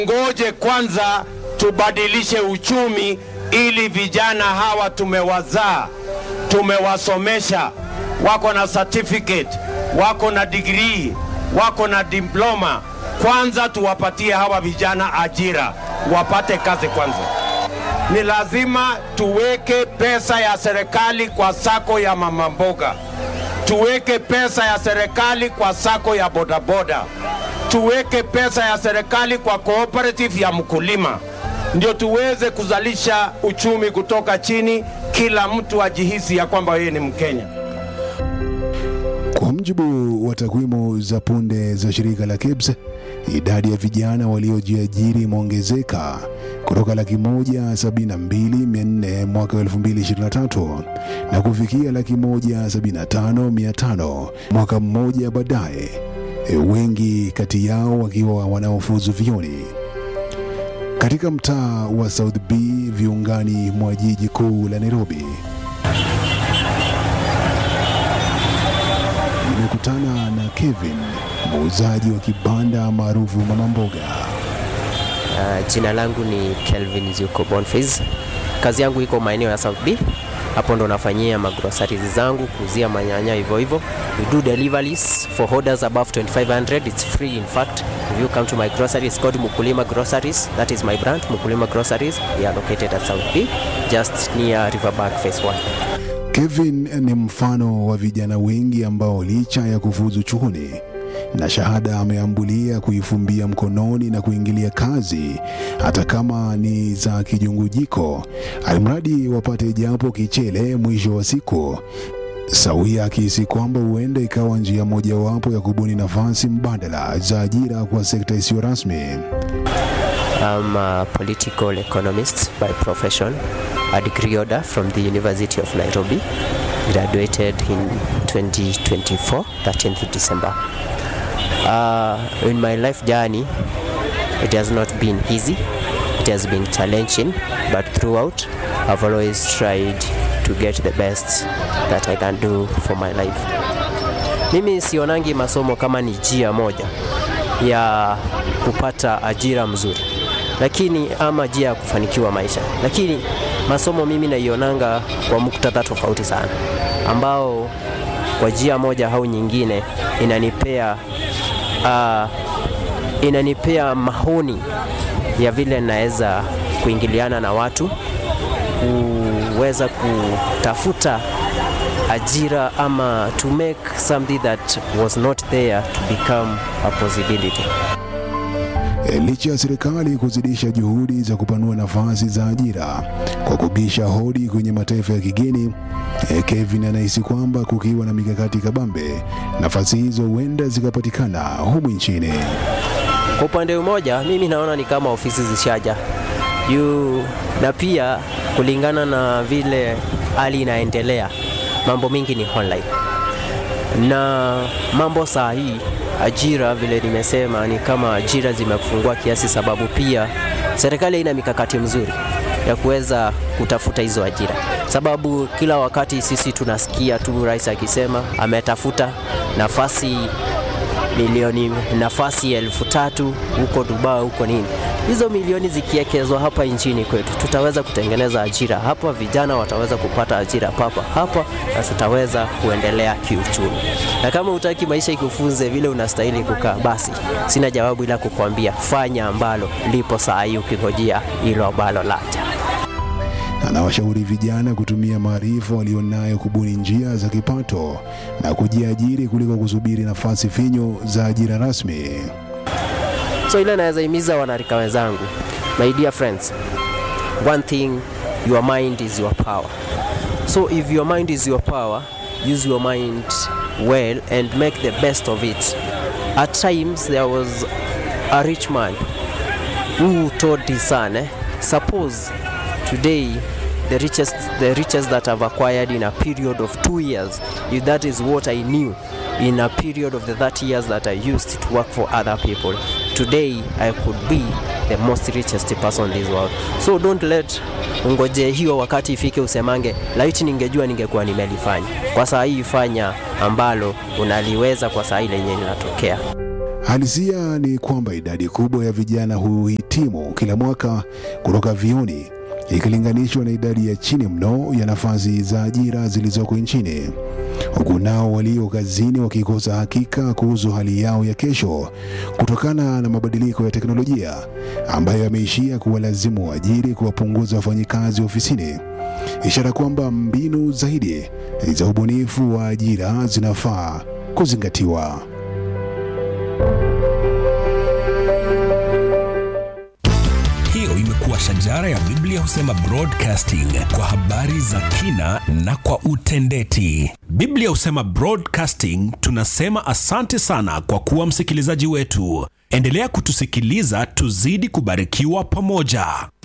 Ngoje kwanza tubadilishe uchumi ili vijana hawa tumewazaa, tumewasomesha, wako na certificate, wako na degree, wako na diploma. Kwanza tuwapatie hawa vijana ajira, wapate kazi kwanza. Ni lazima tuweke pesa ya serikali kwa sako ya mama mboga, tuweke pesa ya serikali kwa sako ya bodaboda, tuweke pesa ya serikali kwa cooperative ya mkulima, ndio tuweze kuzalisha uchumi kutoka chini, kila mtu ajihisi ya kwamba yeye ni Mkenya. Kwa mujibu wa takwimu za punde za shirika la KEBS, idadi ya vijana waliojiajiri imeongezeka kutoka laki moja sabini na mbili mia nne mwaka wa 2023 na kufikia laki moja sabini na tano mia tano mwaka mmoja baadaye, e, wengi kati yao wakiwa wanaofuzu vyuoni katika mtaa wa South B viungani mwa jiji kuu la Nairobi. Nimekutana na Kevin, muuzaji wa kibanda maarufu Mama Mboga. Uh, jina langu ni Kelvin Zuko Boniface. Kazi yangu iko maeneo ya South B. Hapo ndo nafanyia magroceries zangu, kuuzia manyanya hivyo hivyo. We do deliveries for orders above 2500. It's free in fact. If you come to my grocery, it's called Mukulima Groceries. That is my brand, Mukulima Groceries. We are located at South B, just near Riverbank Phase 1. Kevin ni mfano wa vijana wengi ambao licha ya kufuzu chuoni na shahada ameambulia kuifumbia mkononi na kuingilia kazi hata kama ni za kijungujiko, alimradi wapate japo kichele mwisho wa siku, sawia akihisi kwamba huenda ikawa njia mojawapo ya kubuni nafasi mbadala za ajira kwa sekta isiyo rasmi. I'm a political economist by profession, a degree holder from the University of Nairobi. Graduated in 2024, 13th December. Uh, in my life journey, it has not been easy. It has been challenging, but throughout, I've always tried to get the best that I can do for my life. Mimi sionangi masomo kama ni njia moja ya kupata ajira mzuri, lakini ama njia ya kufanikiwa maisha, lakini masomo mimi naionanga kwa muktadha tofauti sana, ambao kwa njia moja au nyingine inanipea uh, inanipea maoni ya vile naweza kuingiliana na watu, kuweza kutafuta ajira ama to make something that was not there to become a possibility. E, licha ya serikali kuzidisha juhudi za kupanua nafasi za ajira kwa kubisha hodi kwenye mataifa ya kigeni, e, Kevin anahisi kwamba kukiwa na mikakati kabambe, nafasi hizo huenda zikapatikana humu nchini. Kwa upande mmoja, mimi naona ni kama ofisi zishaja yu, na pia kulingana na vile hali inaendelea, mambo mingi ni online na mambo saa hii ajira vile nimesema ni kama ajira zimefungua kiasi, sababu pia serikali ina mikakati mzuri ya kuweza kutafuta hizo ajira, sababu kila wakati sisi tunasikia tu rais akisema ametafuta nafasi milioni nafasi elfu tatu huko Dubai huko nini. Hizo milioni zikiekezwa hapa nchini kwetu, tutaweza kutengeneza ajira hapa, vijana wataweza kupata ajira papa hapa, na tutaweza kuendelea kiuchumi. Na kama utaki maisha ikufunze vile unastahili kukaa, basi sina jawabu ila kukwambia fanya ambalo lipo saa hii, ukingojea hilo ambalo laja. Anawashauri vijana kutumia maarifa walionayo kubuni njia za kipato na kujiajiri kuliko kusubiri nafasi finyo za ajira rasmi. So ile naweza himiza wanarika wenzangu, my dear friends, one thing, your mind is your power. So if your mind is your power, use your mind well and make the best of it. At times there was a rich man who told his son, eh, suppose today the richest the richest that I've acquired in a period of two years, if that is what I knew in a period of the 30 years that I used to work for other people, today I could be the most richest person in this world. So don't let ungoje hiyo wakati ifike usemange laiti ningejua ningekuwa nimelifanya. Kwa saa hii fanya ambalo unaliweza kwa saa ile yenye linatokea. Halisia ni kwamba idadi kubwa ya vijana huhitimu kila mwaka kutoka vioni ikilinganishwa na idadi ya chini mno ya nafasi za ajira zilizoko nchini, huku nao walio kazini wakikosa hakika kuhusu hali yao ya kesho kutokana na mabadiliko ya teknolojia ambayo yameishia kuwalazimu waajiri kuwapunguza wafanyikazi ofisini, ishara kwamba mbinu zaidi za ubunifu wa ajira zinafaa kuzingatiwa. Hiyo imekuwa shajara ya Biblia husema broadcasting kwa habari za kina na kwa utendeti. Biblia husema broadcasting, tunasema asante sana kwa kuwa msikilizaji wetu. Endelea kutusikiliza, tuzidi kubarikiwa pamoja.